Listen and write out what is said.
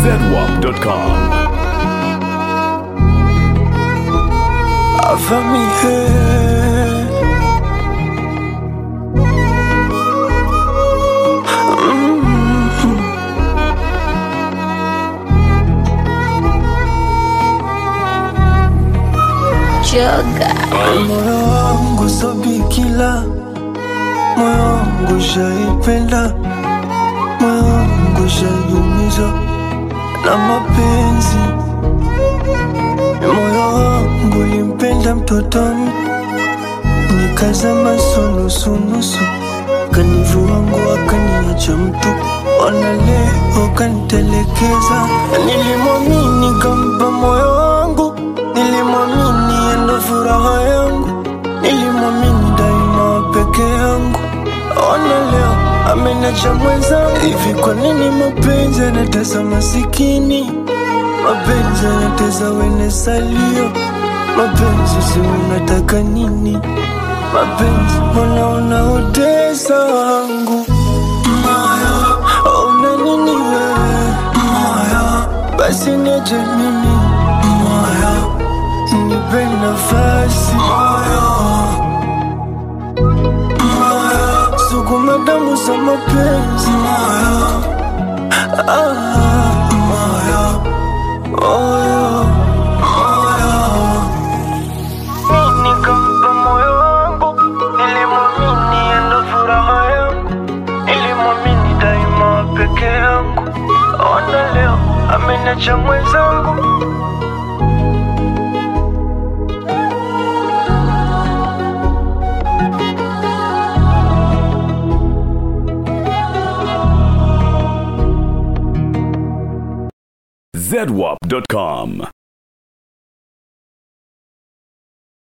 zedwap.com. Famille. Joga. Moyo wangu so bikila, moyo wangu shaipenda, moyo wangu shaiumizwa na mapenzi. Moyo wangu limpenda mtoto m- nikazama sunusunusu, kanivua nguo akaniacha mtu, ona leo kanitelekeza. Nilimwamini kampa moyo wangu, nilimwamini endo furaha yangu, nilimwamini daima peke yangu. Ona leo amenacha mwenzangu. Hivi kwa nini mapenzi yanatesa masikini? Mapenzi yanatesa wene salio. Mapenzi si unataka nini? Mapenzi mbona unaotesa wangu moyo? Una nini wewe moyo? Basi niache mimi moyo, nipe nafasi moyo moyo, sukuma damu za mapenzi moyo, ah, moyo, moyo, moyo. Mimi nikampa moyo wangu, nilimwamini endo furaha yangu, nilimwamini daima peke yangu. Ona leo ameniacha mwenzangu. zedwap.com.